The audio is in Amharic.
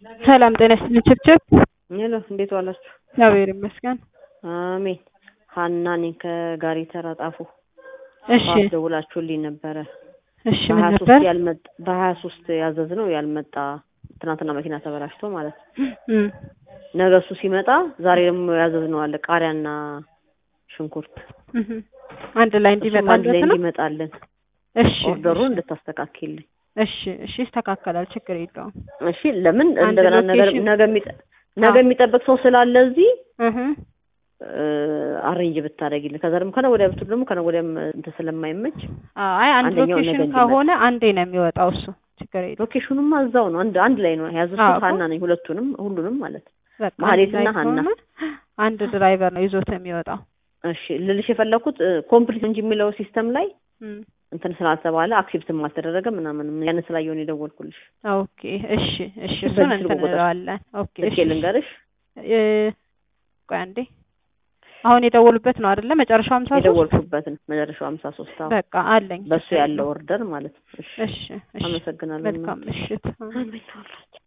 ሰላም ጤና ይስጥልኝ ችብችብ። ሄሎ እንዴት ዋላችሁ? እግዚአብሔር ይመስገን። አሜን። ሀና ነኝ ከጋሪ ተራ ጣፎ። እሺ ጠዋት ደውላችሁልኝ ነበረ። እሺ ምን በሀያ ነበር? ሶስት ያልመጣ በሀያ ሶስት ያዘዝነው ያልመጣ ትናንትና መኪና ተበላሽቶ ማለት ነው። እም፣ ነገ እሱ ሲመጣ ዛሬ ደግሞ ያዘዝነው አለ ቃሪያና ሽንኩርት እህም። አንድ ላይ እሱም አንድ ላይ እንዲመጣለት ነው። እንዲመጣልን እሺ ኦርደሩን እሺ፣ እንድታስተካክልኝ እሺ እሺ፣ ይስተካከላል፣ ችግር የለውም። እሺ። ለምን አንድ እንደገና ነገር ሎኬሽን- ነገ የሚጠ- ነገ አዎ። የሚጠብቅ ሰው ስላለ እዚህ እህም። አሬንጅ ብታደርጊልን ከዛ ደግሞ ከነገ ወዲያ ብትሉ ደግሞ ከነገ ወዲያም እንትን ስለማይመች አይ አንድ አንደኛው ሎኬሽን ነገ እንዲመጣ። ከሆነ አንዴ ነው የሚወጣው እሱ፣ ችግር የለውም። ሎኬሽኑማ እዛው ነው። አንድ አንድ ላይ ነው አዎ ያዘዝኩት። እኮ። ሀና ነኝ ሁለቱንም ሁሉንም ማለት ነው። በቃ አንድ ማህሌትና ላይ ሀና። ከሆነ አንድ ድራይቨር ነው ይዞት የሚወጣው። እሺ ልልሽ የፈለኩት ኮምፕሊት እንጂ የሚለው ሲስተም ላይ እም፣ እንትን ስላልተባለ አክሴፕትም አልተደረገ ምናምን ያን ስላየውን የደወልኩልሽ። ኦኬ እሺ እሺ፣ እሺ፣ እሱን በዚህ እንትን ስልክ ቁጥር እንለዋለን። ኦኬ እሺ ስልኬ ልንገርሽ እ፣ ቆይ አንዴ አሁን የደወሉበት ነው አይደለ? መጨረሻው ሃምሳ ሶስት የደወልኩበትን መጨረሻው ሀምሳ ሶስት አዎ በቃ አለኝ። በሱ ችግር ያለው የለውም። ኦርደር ማለት ነው። እሺ እሺ እሺ፣ አመሰግናለሁ። መልካም ምሽት። አሜን።